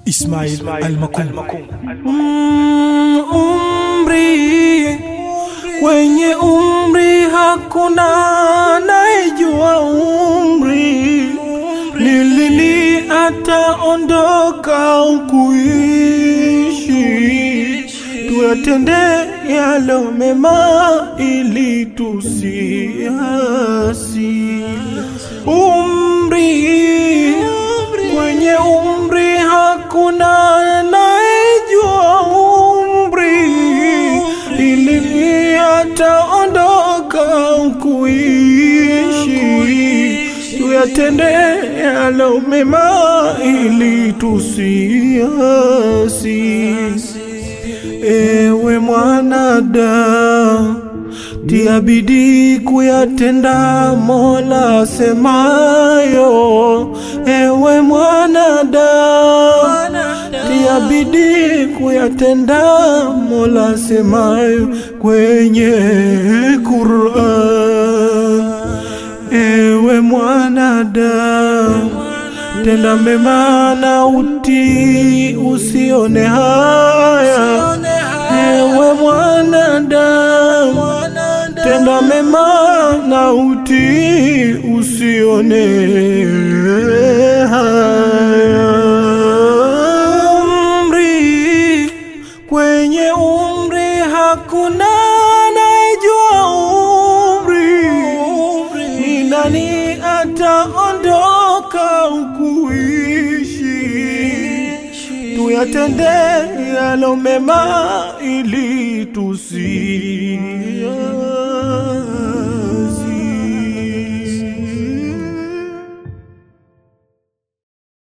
Ismail Almakum. Mm, umri kwenye umri hakuna anayejua umri ni lini ataondoka ukuishi tuyatende yalo mema ili tusiasi umri kwenye umri hakuna anayejua umri ili ataondoka kuishi tuyatende yalo mema ili tusiasi ewe mwanadamu tia bidii kuyatenda mola semayo ewe mwanadamu tia bidii kuyatenda mola semayo kwenye Qur'an ewe mwanadamu tenda mema na utii usione haya ewe mwanadamu tenda mema na utii usione haya umri kwenye umri hakuna anayejua umri ni nani ataondoka ukuishi tuyatende yalo mema ili tusia